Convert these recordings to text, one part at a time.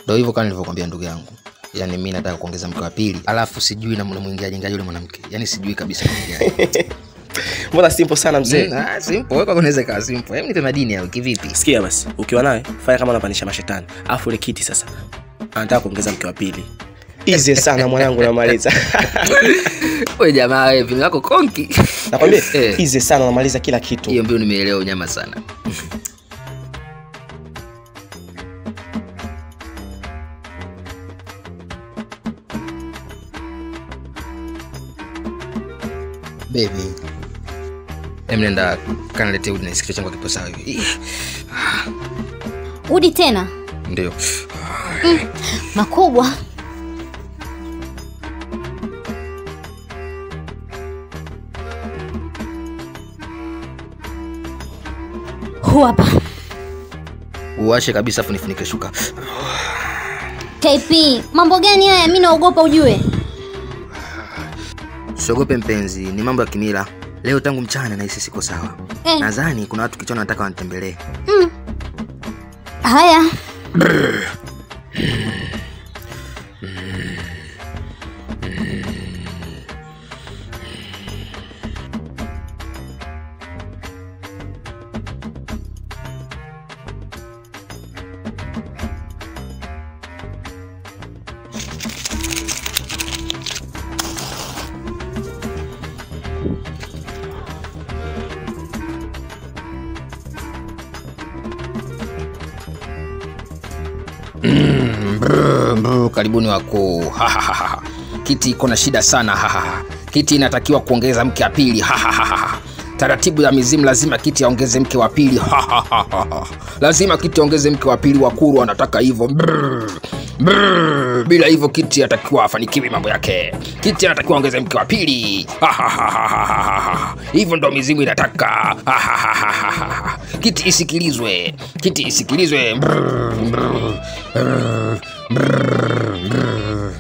ndo hivyo kama nilivyokwambia ndugu yangu yaani mi nataka kuongeza mke wa pili alafu sijui namwingiaje ngaji yule mwanamke yaani sijui kabisa namwingiaje mbona simple sana mzee Mm, ah, simple wewe kwako unaweza ikawa simple hebu nipe madini au kivipi sikia basi ukiwa naye fanya kama unapandisha mashetani alafu ile kiti sasa anataka kuongeza mke wa pili easy sana mwanangu namaliza we jamaa wewe vini wako konki nakwambia Eh. easy sana unamaliza kila kitu hiyo mbio nimeelewa unyama sana bebi emnenda kanalete udi nasikichwa changu kipo sawa hivi Ih, udi tena ndio makubwa huu hapa uwashe kabisa afu nifunike shuka kp mambo gani haya mi naogopa ujue siogope mpenzi ni mambo ya kimila leo tangu mchana nahisi siko sawa Eh. nadhani kuna watu kichwani wanataka wanitembelee haya Brr, brr, karibuni wakuu Ha, ha, ha, ha. kiti iko na shida sana Ha, ha, ha. kiti inatakiwa kuongeza mke wa pili Ha, ha, ha, ha. taratibu ya mizimu lazima kiti aongeze mke wa pili Ha, ha, ha, ha, ha. lazima kiti aongeze mke wa pili wakuru anataka hivyo Brr, brr. bila hivyo kiti atakiwa afanikiwi mambo yake kiti anatakiwa aongeze mke wa pili Ha, ha, ha, ha, ha, ha, ha. hivyo ndo mizimu inataka Ha, ha, ha, ha, ha, ha. kiti isikilizwe kiti isikilizwe Brr, brr, brr, brr, brr.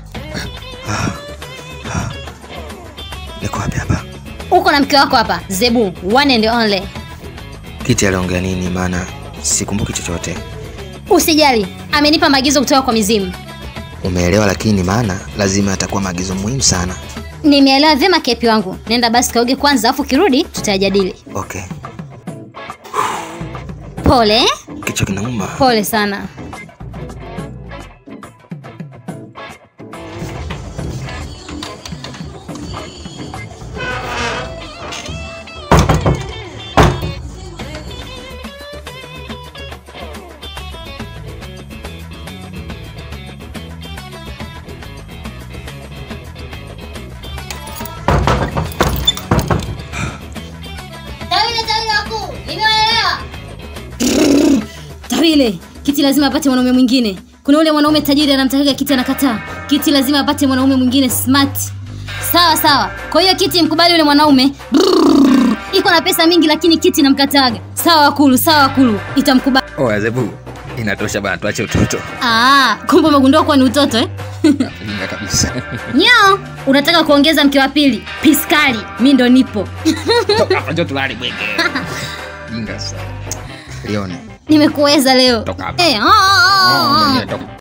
niko wapi hapa uko na mke wako hapa zebu one and only kiti aliongea nini maana sikumbuki chochote usijali amenipa maagizo kutoka kwa mizimu umeelewa lakini maana lazima atakuwa maagizo muhimu sana nimeelewa vyema kepi wangu nenda basi kaoge kwanza afu kirudi tutayajadili okay pole kichwa kinauma pole sana tawile tawile wakuu nimewaelewa tawile kiti lazima apate mwanaume mwingine kuna ule mwanaume tajiri anamtakaga kiti anakataa kiti lazima apate mwanaume mwingine smart sawa sawa kwa hiyo kiti mkubali ule mwanaume Brrr. iko na pesa mingi lakini kiti namkataga sawa wakulu sawa wakulu itamkubali oya zebu inatosha bana tuache utoto Ah, kumbe umegundua kuwa ni utoto eh? inga kabisa nyao unataka kuongeza mke wa pili piskali mi ndo nipo toka hapa njoo tulale bwege inga sana lione nimekuweza leo Toka hapa. Eh, ah, ah, ah, ah. mwenyewe toka